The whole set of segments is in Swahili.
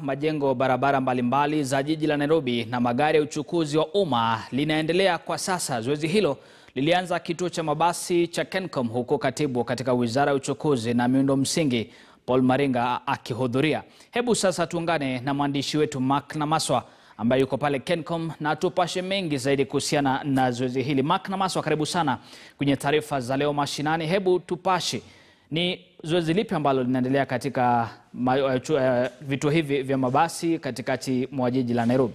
majengo barabara mbalimbali za jiji la Nairobi na magari ya uchukuzi wa umma linaendelea kwa sasa. Zoezi hilo lilianza kituo cha mabasi cha Kencom huko katibu katika Wizara ya Uchukuzi na Miundo Msingi Paul Maringa akihudhuria. Hebu sasa tuungane na mwandishi wetu Mark Namaswa ambaye yuko pale Kencom na tupashe mengi zaidi kuhusiana na zoezi hili. Mark Namaswa, karibu sana kwenye taarifa za leo mashinani. Hebu tupashe ni zoezi lipi ambalo linaendelea katika ma, uh, uh, vituo hivi vya mabasi katikati mwa jiji la Nairobi?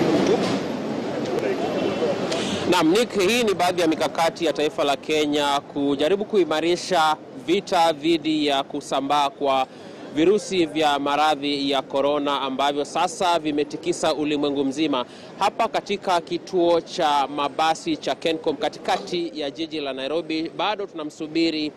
Naam, Nick, hii ni baadhi ya mikakati ya taifa la Kenya kujaribu kuimarisha vita dhidi ya kusambaa kwa virusi vya maradhi ya korona ambavyo sasa vimetikisa ulimwengu mzima. Hapa katika kituo cha mabasi cha Kencom katikati ya jiji la Nairobi, bado tunamsubiri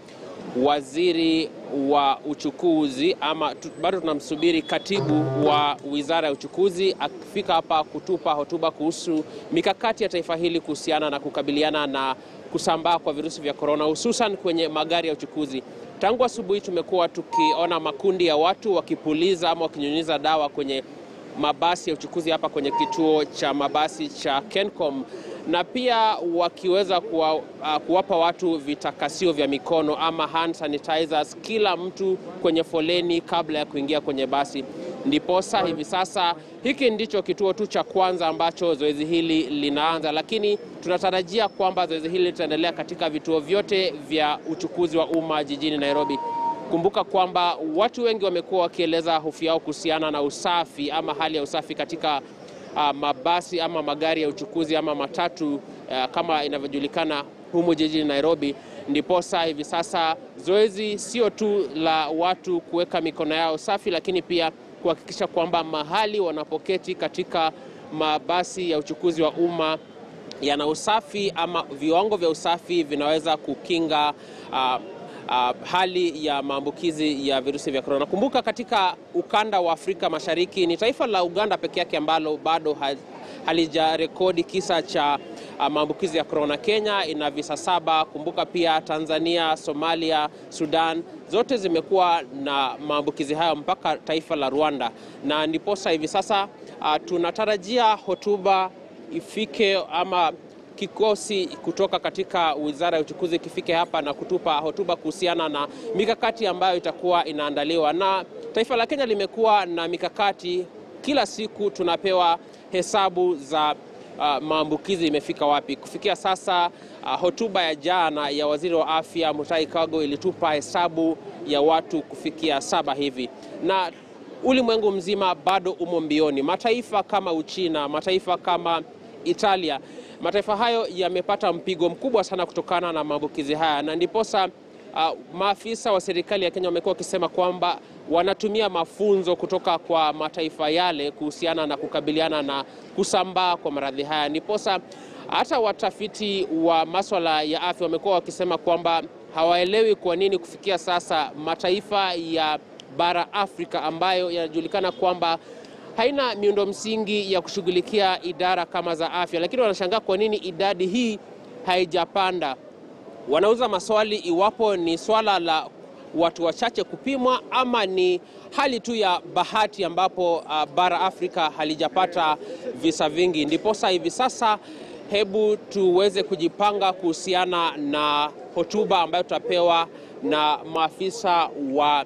waziri wa uchukuzi ama tu, bado tunamsubiri katibu wa wizara ya uchukuzi akifika hapa kutupa hotuba kuhusu mikakati ya taifa hili kuhusiana na kukabiliana na kusambaa kwa virusi vya korona, hususan kwenye magari ya uchukuzi. Tangu asubuhi tumekuwa tukiona makundi ya watu wakipuliza ama wakinyunyiza dawa kwenye mabasi ya uchukuzi hapa kwenye kituo cha mabasi cha Kencom na pia wakiweza kuwa, uh, kuwapa watu vitakasio vya mikono ama hand sanitizers kila mtu kwenye foleni kabla ya kuingia kwenye basi. Ndiposa hivi sasa hiki ndicho kituo tu cha kwanza ambacho zoezi hili linaanza, lakini tunatarajia kwamba zoezi hili litaendelea katika vituo vyote vya uchukuzi wa umma jijini Nairobi. Kumbuka kwamba watu wengi wamekuwa wakieleza hofu yao kuhusiana na usafi ama hali ya usafi katika uh, mabasi ama magari ya uchukuzi ama matatu uh, kama inavyojulikana humu jijini Nairobi. Ndiposa hivi sasa zoezi sio tu la watu kuweka mikono yao safi, lakini pia kuhakikisha kwamba mahali wanapoketi katika mabasi ya uchukuzi wa umma yana usafi ama viwango vya usafi vinaweza kukinga uh, Uh, hali ya maambukizi ya virusi vya korona. Kumbuka katika ukanda wa Afrika Mashariki ni taifa la Uganda peke yake ambalo bado halijarekodi kisa cha uh, maambukizi ya korona. Kenya ina visa saba. Kumbuka pia Tanzania, Somalia, Sudan zote zimekuwa na maambukizi hayo mpaka taifa la Rwanda, na ndiposa hivi sasa uh, tunatarajia hotuba ifike ama kikosi kutoka katika wizara ya uchukuzi kifike hapa na kutupa hotuba kuhusiana na mikakati ambayo itakuwa inaandaliwa. Na taifa la Kenya limekuwa na mikakati, kila siku tunapewa hesabu za uh, maambukizi imefika wapi. Kufikia sasa uh, hotuba ya jana ya waziri wa afya Mutahi Kagwe ilitupa hesabu ya watu kufikia saba hivi na ulimwengu mzima bado umo mbioni. Mataifa kama Uchina, mataifa kama Italia mataifa hayo yamepata mpigo mkubwa sana kutokana na maambukizi haya, na ndiposa uh, maafisa wa serikali ya Kenya wamekuwa wakisema kwamba wanatumia mafunzo kutoka kwa mataifa yale kuhusiana na kukabiliana na kusambaa kwa maradhi haya. Ndiposa hata watafiti wa maswala ya afya wamekuwa wakisema kwamba hawaelewi kwa nini kufikia sasa mataifa ya bara Afrika ambayo yanajulikana kwamba haina miundo msingi ya kushughulikia idara kama za afya, lakini wanashangaa kwa nini idadi hii haijapanda. Wanauza maswali iwapo ni swala la watu wachache kupimwa ama ni hali tu ya bahati ambapo uh, bara Afrika halijapata visa vingi. Ndiposa hivi sasa, hebu tuweze kujipanga kuhusiana na hotuba ambayo tutapewa na maafisa wa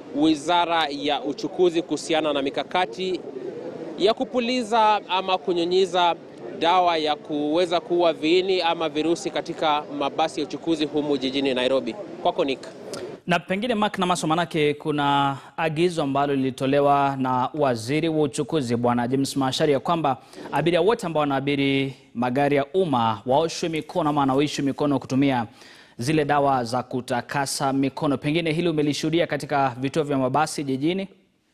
wizara ya uchukuzi kuhusiana na mikakati ya kupuliza ama kunyunyiza dawa ya kuweza kuua viini ama virusi katika mabasi ya uchukuzi humu jijini Nairobi. Kwako Nick. Na pengine Mark Namaso, manake kuna agizo ambalo lilitolewa na waziri wa uchukuzi Bwana James Macharia kwamba abiria wote ambao wanaabiri magari ya umma waoshwe mikono ama wanaoishwe mikono kutumia zile dawa za kutakasa mikono. Pengine hili umelishuhudia katika vituo vya mabasi jijini?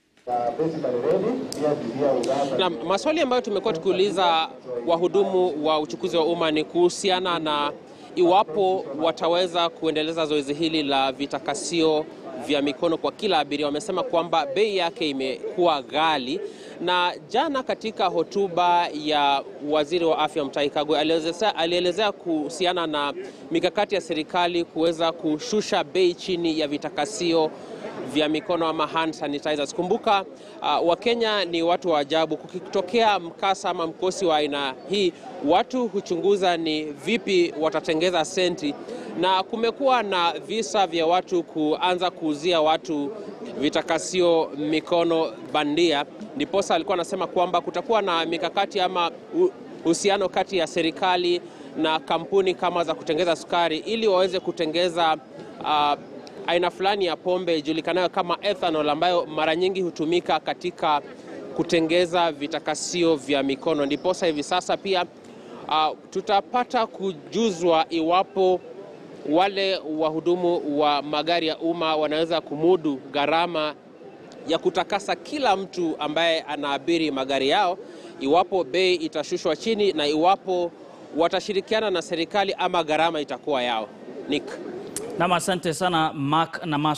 Na maswali ambayo tumekuwa tukiuliza wahudumu wa uchukuzi wa umma ni kuhusiana na iwapo wataweza kuendeleza zoezi hili la vitakasio vya mikono kwa kila abiria. Wamesema kwamba bei yake imekuwa ghali, na jana katika hotuba ya waziri wa afya Mutahi Kagwe alielezea kuhusiana na mikakati ya serikali kuweza kushusha bei chini ya vitakasio vya mikono ama hand sanitizers. Kumbuka uh, Wakenya ni watu wa ajabu. Kukitokea mkasa ama mkosi wa aina hii, watu huchunguza ni vipi watatengeza senti, na kumekuwa na visa vya watu kuanza kuuzia watu vitakasio mikono bandia. Ndiposa alikuwa anasema kwamba kutakuwa na mikakati ama uhusiano kati ya serikali na kampuni kama za kutengeza sukari ili waweze kutengeza uh, aina fulani ya pombe ijulikanayo kama ethanol ambayo mara nyingi hutumika katika kutengeza vitakasio vya mikono. Ndiposa hivi sasa pia uh, tutapata kujuzwa iwapo wale wahudumu wa magari ya umma wanaweza kumudu gharama ya kutakasa kila mtu ambaye anaabiri magari yao, iwapo bei itashushwa chini na iwapo watashirikiana na serikali ama gharama itakuwa yao. Nick. Nam, asante sana Mark na